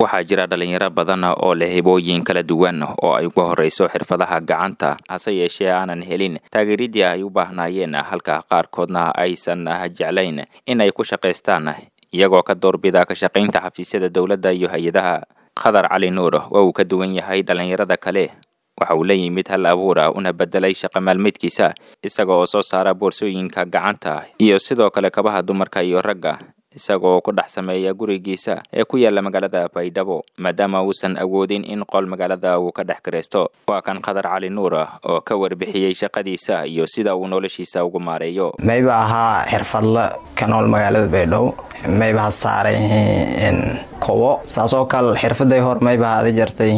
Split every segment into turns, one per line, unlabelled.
waxaa jira dhalinyaro badan oo leh hibooyin kala duwan oo ay ugu horreyso xirfadaha gacanta hase yeeshee aanan helin taageeridii ay u baahnaayeen halka qaarkoodna aysan jeclayn in ay ku shaqaystaan iyagoo ka doorbida ka shaqaynta xafiisyada dowladda iyo hay-adaha khadar cali nuur waa uu ka duwan yahay dhalinyarada kale waxa uu la yimid hal abuura una bedelay shaqa maalmeedkiisa isaga oo soo saara boorsooyinka gacanta iyo sidoo kale kabaha dumarka iyo ragga isagaoo ku dhex sameeya gurigiisa ee ku yaala magaalada baydhabo maadaama uusan awoodin in qol magaalada uu ka dhex garaysto waa kan khadar cali nuur oo ka warbixiyey shaqadiisa iyo sida uu noloshiisa ugu maareeyo
mayba ahaa xirfadla ka nool magaalada baydhabo mayba ha saaray kobo saasoo kale xirfaday hor mayba haada jartay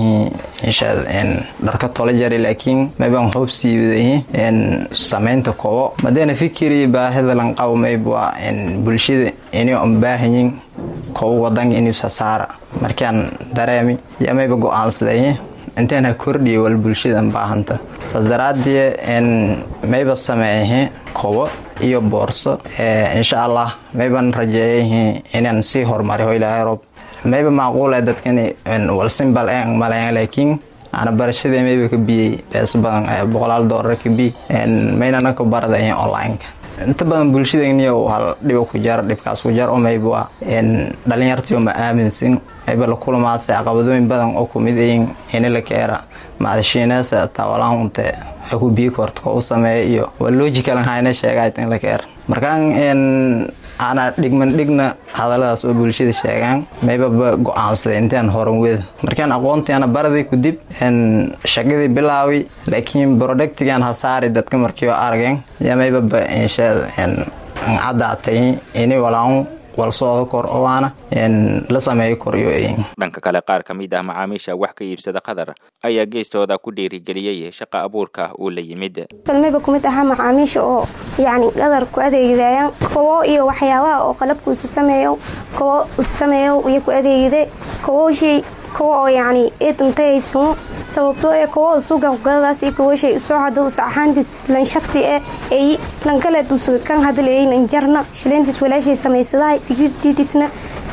dharka tola jari laakiin maybaan hoob siiwaday samaynta kobo madeena fikiri baahida lanqabo mayba bulshada inay un baahanyin kobo wadanka inuusa saara markaan dareemi yaa mayba go-aansaday intaan ha kordhiya wal bulshadan baahanta saas daraadee mayba sameeyahe kobo iyo boorso insha allah mayban rajeeyay inaan sii horumariyo ilaahay rob mayba macquula dadkan walsimbal en maleyn laakiin ana barashadee mayba ka biyey bees badan boqolaal doolar ka biy maynana ka barada online-ka inta badan bulshadeniyo hal dhiba ku jar dhibkaas ku jar oo mayba waa dhalinyartiyo ma aaminsin mayba la kulamaase caqabadooyin badan oo kumid ayin ini la keera maadashiinaasa taawalaanunte ku biyi korta ko u sameeya iyo waa logicalan hayna sheegaayt in la keera markaan ana dhigman dhigna hadaladaas oo bulshada sheegaan maybaba go-aansaday intaan horan weda markaan aqoontiana baraday kudib shaqadii bilaawi laakiin productigan hasaari dadka markii arageen yaa maybaba insha cadaatay ini walaan walsooda kor oaana la sameeyo koryo
dhanka kale qaar ka mid ah macaamiisha wax ka iibsada qadar ayaa geestooda ku dhiirigeliyey shaqa abuurka uu la yimid
kalmayba kumid ahaa macaamiisha oo yacni qadar ku adeegidayaan kobo iyo waxyaabaha oo qalabkuusa sameeyo kobo sameeyo iyo ku adeegide koboshay kobo oo yacni eedantahaysumo sababtoo ee kobooda suugan kugadadaas iyo koboshay usoo hada usa ahaantiis lan shaksi e ay lan kaleed usa kan hadleeyay lan jarna shileyntiis walaashay samaysadahay fikraddiidisna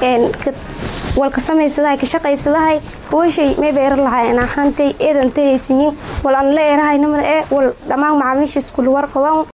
walka samaysadahay ka shaqaysadahay koboshay mayba era lahaayeen ahaantay eedantahaysinyin wal aan la erahaynamana ee wal dhammaan macaamiisha iskula warqabaan